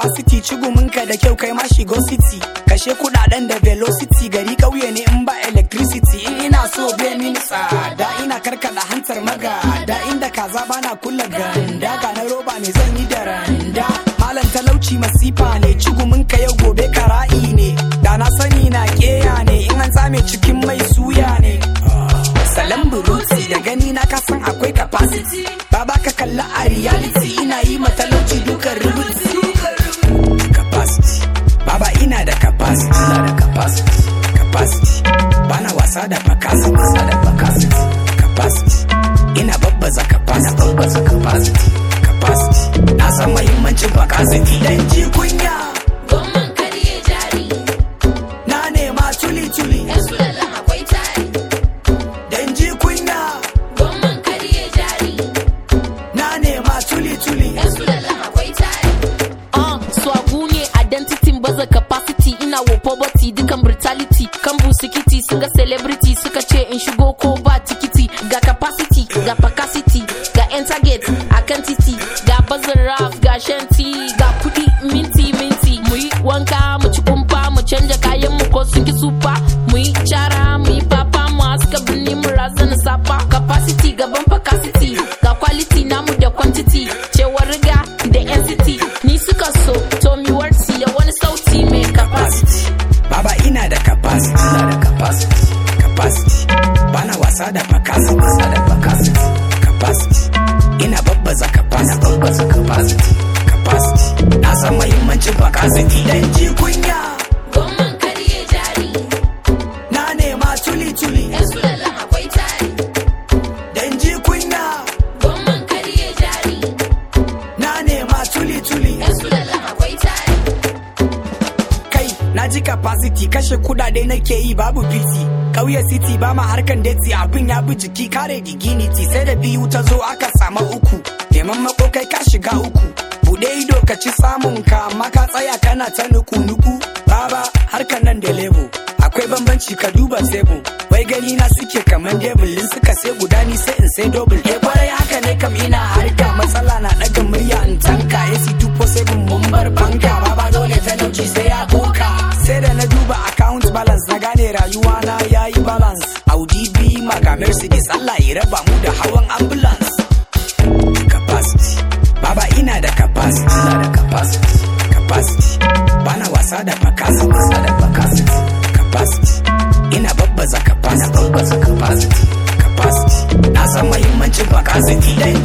capacity ciguminka da kyau kai ma shigo city kashe kudaden da velocity gari kauye ne in ba electricity in ina so be min tsada ina karkada hantar maga da inda kaza bana kula ganda ga na roba ne zan yi da randa malam talauci masifa ne ciguminka yau gobe kara'i ne da na sani na keya ne in an tsame cikin mai suya ne salam buruti da gani na kasan akwai capacity baba ka kalla a reality ina yi matalauci dukan rubuti capacity baba ina da capacity ina da capacity capacity bana wasa da capacity wasa da capacity capacity ina babbaza capacity babbaza capacity capacity na san muhimmancin capacity dan ji kunya Gwamman karye jari, na nema tuli tuli ‘yan sulallan akwai tari. dan ji kunya Gwamman karye jari, na nema tuli tuli ‘yan sulallan akwai tari. Uh, swagu ne identity baza capacity ina wo poverty dukan brutality kan busikiti sun ga celebrity suka ce in shigo ko ba tikiti ga capacity ga capacity ga yan target a kan titi ga bazin raf ga shanti ga kudi minti minti mu yi wanka mu ci kumfa mu canja kayan mu ko sun ki sufa mu yi cara mu yi papa mu haska birni mu razana safa capacity gaban capacity ga quality namu da quantity cewar riga da yan city ni suka so to mi warsi da wani sauti mai capacity Baba ina da capacity, ina da capacity, capacity. Bana wasa da capacity, wasa da capacity, capacity. Ina babbaza capacity, ina babbaza capacity, capacity. Na san muhimmancin capacity dan ji kunya. Gwamman karye jari, Na nema tuli tuli ‘yan sulallan akwai tari. dan ji kunya. Gwamman karye jari, Na nema tuli tuli ‘yan sulallan akwai tari. kai na ji capacity kashe kudade nake yi babu biti kauye city ba ma harkan deti abin ya bi jiki kare diginity sai da biyu ta zo aka samu uku neman makokai ka shiga uku bude ido ka ci samun ka amma ka tsaya kana ta nuku nuku baba harkan nan da lebo akwai bambanci ka duba sebo wai gani na suke kaman devil in suka sai guda ni sai in sai double eh kwarai haka ne kam ina harka matsala na daga murya in tanka AC 247 mun bar banka baba dole talauci sai ya koka sai da na duba account balance na gane rayuwa na yayi balance audi b maga mercedes allah ya raba mu da hawan ambulance capacity baba ina da capacity ina da capacity capacity bana wasa da capacity wasa da capacity capacity ina babbaza capacity ina babbaza capacity capacity na san muhimmancin capacity dan